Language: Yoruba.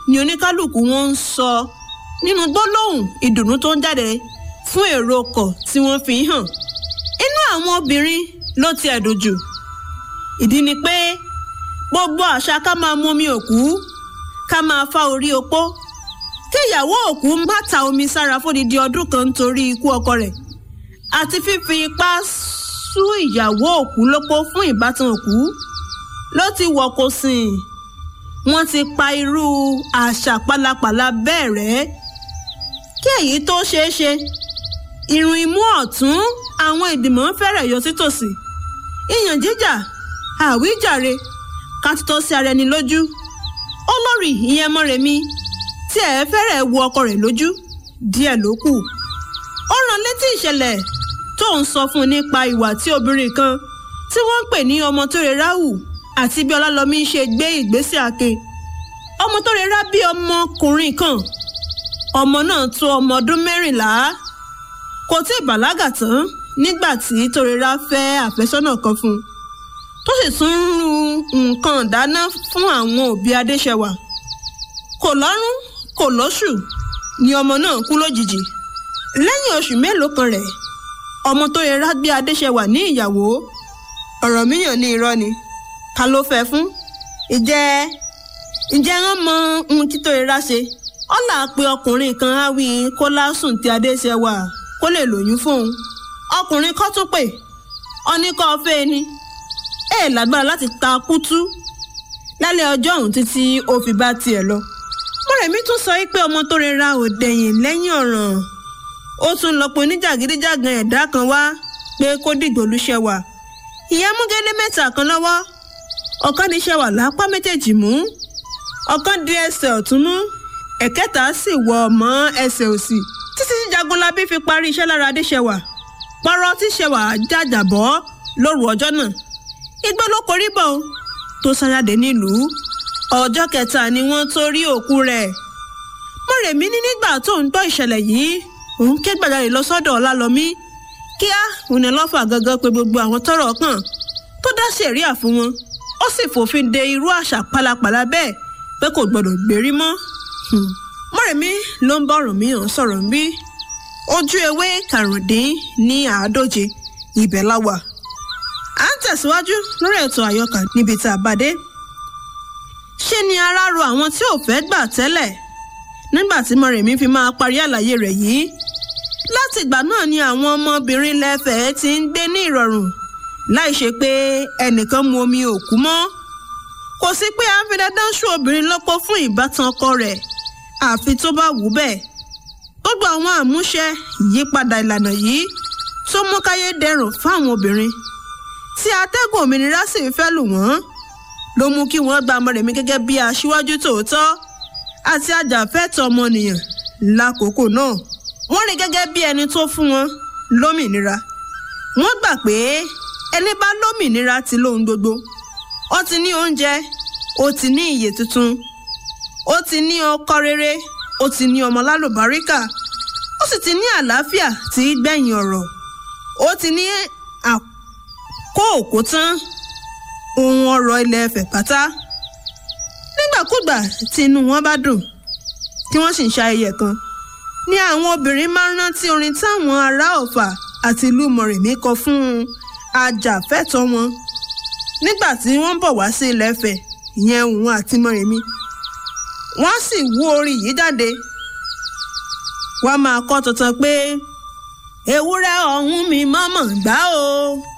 ni oníkálukú wọn ń sọ nínú gbólóhùn ìdùnnú tó ń jáde fún èrò ọkọ̀ tí wọ́n fi hàn inú àwọn obìnrin ló ti ẹ̀dùn jù ìdí ni pé gbogbo àṣà ká máa mú omi òkú ká máa fá orí opó kí ìyàwó òkú má ta omi sára fódìdí ọdún kan nítorí ikú ọkọ rẹ̀ àti fífi ipá sú ìyàwó òkú lópó fún ìbátan òkú ló ti wọ̀ kó sìn wọ́n ti pa irú àṣà pálapàla bẹ́ẹ̀ rẹ́ kí èyí tó ṣeé ṣe irun imú ọ̀tún àwọn ìgbìmọ̀ fẹ́rẹ̀ yọ sítòsí ìyàn jíjà àwíjàre ká tó sí ara ẹni lójú olórí ìyẹn mọ́rẹ̀mí tí ẹ̀ fẹ́rẹ̀ wo ọkọ rẹ̀ lójú díẹ̀ ló kù ó rán létí ìṣẹ̀lẹ̀ tó ń sọ fún un nípa ìwà tí obìnrin kan tí wọ́n ń pè ní ọmọ tó rẹ̀ ráhù àti bí ọlálọ́mí ṣe gbé ìgbésẹ̀ àke ọmọ tó rẹ̀ rá bí ọmọkùnrin kan ọmọ náà tó ọmọ ọdún mẹ́rìnlá kò tí ì bàlágà tán nígbà tí torera fẹ́ àfẹ́sọ́nà kan fún un tó sì tún ń ru nǹkan dáná fún àwọn òbí adéṣẹwà kò lọ́rùn kò lóṣù ni ọmọ náà kú lójijì lẹ́yìn oṣù mélòó kan rẹ̀ ọmọ torera gbé adéṣẹwà ní ìyàwó ọ̀rọ̀ míyàn ní irọ́ ni ká ló fẹ́ fún ìjẹ́ ìjẹ́ wọ́n mọ ohun tí torera ṣe ọ̀là pé ọkùnrin kan á wí kó lásùn tí adéṣẹwà kó lè lóyún fóun ọkùnrin kọ́ tún pè ọ́níkọ́ fẹ́ ni ẹ̀ lágbára láti ta kútú lálẹ́ ọjọ́ ọ̀hún títí ó fi bá tiẹ̀ lọ. mọ̀rẹ̀mí tún sọ pé ọmọ tó rẹra ò dẹ̀yìn lẹ́yìn ọ̀ràn ó tún lọ pé oníjàgídíjàgan ẹ̀dá kan wá pé kó dìgbò lúṣẹ wà ìyẹn mú gẹ́lẹ́ mẹ́ta kan lọ́wọ́ ọ̀kan ní ṣẹwà lápá méjèèjì mú ọ̀kan di ẹsẹ̀ ọ̀tún mú ẹ̀kẹta sì wọ̀ mọ́ ẹsẹ̀ òsì títí tí jagunlabi fi parí iṣẹ́ lára adéṣẹwà pọ́rọ́ tí ṣẹwà jàjàbọ́ lóru ọjọ́ náà igbó ló korí bọ̀ o tó sáyàdé nílùú ọjọ́ kẹta ni wọ́n tó rí òkú rẹ̀ mọ̀rẹ̀mí ní nígbà tó ń gbọ́ ìṣẹ̀lẹ̀ yìí òun ké gbàjarè lọ sọ́dọ̀ ọlálọ́mí kíá òun ni lọ́fà gangan pé gbogbo àwọn tọ́rọ̀ kàn tó dá sẹ̀ríà fún wọn ó sì fòfin de irú àṣà pálapàla bẹ́ẹ̀ pé kò gbọdọ̀ gbérí mọ́ mọ̀rẹ̀mí ló ń bá Ọ̀rànmíyàn sọ̀rọ̀ ń bí ojú ewé karùndín ní àádóje ibẹ̀ la wà à ń tẹ̀síwájú lórí ètò àyọkà níbi tá a bá dé ṣé ni ara ro àwọn tí ò fẹ́ gbà tẹ́lẹ̀ nígbà tí mọ̀rẹ̀mí fi máa parí àlàyé rẹ̀ yìí láti ìgbà náà ni àwọn ọmọbìnrin lẹ́fẹ̀ẹ́ ti ń gbé ní ìrọ̀rùn láì ṣe pé ẹnìkan mu omi òkú mọ́ kò sí pé à ń fi dandan ṣú obìnrin lọ́pọ̀ fún ìbátan ọkọ rẹ̀ àfi tó bá wù ú bẹ́ẹ̀ gbogbo àwọn àmúṣe ìyípadà ìlànà yìí tó mú káyé dẹrùn fáwọn obìnrin tí atẹ́gùn òmìnira sì fẹ́ lù wọ́n ló mú kí wọ́n gba Mọ́rẹ̀mí gẹ́gẹ́ bí aṣíwájú tòótọ́ àti ajàfẹ́tọ̀ọ́ ọmọnìyàn lákòókò náà wọ́n rí gẹ́gẹ́ bí ẹni tó fún wọn lómìnira wọ́n gbà pé ẹni bá lómìnira ti lóhun gbogbo ó ti ní oúnjẹ ó ti ní ìyè tuntun ó ti ní ọkọ rere ó ti ní ọmọ lálùbáríkà ó sì ti ní àlàáfíà tí í gbẹ̀yìn ọ̀rọ̀ ó ti ní àkó òkú tán ohun ọrọ̀ ilẹ̀ Ifẹ̀ pátá nígbàkúgbà tí inú wọn bá dùn tí wọ́n sì ń ṣayẹyẹ kan ni àwọn obìnrin máa ń rántí orin táwọn ará Ọ̀fà àti ìlú Mọ̀rẹ̀mí kọ fún ajàfẹ́tọ̀ọ́ wọn nígbà tí wọ́n ń bọ̀ wá sí ilẹ̀ Ifẹ̀ ìyẹn òun àti Mọ̀rẹ̀mí wọ́n sì wú orin yìí jáde wọ́n máa kọ́ tuntun pé ewúrẹ́ ọ̀hún mi mọ̀mọ́ gbá o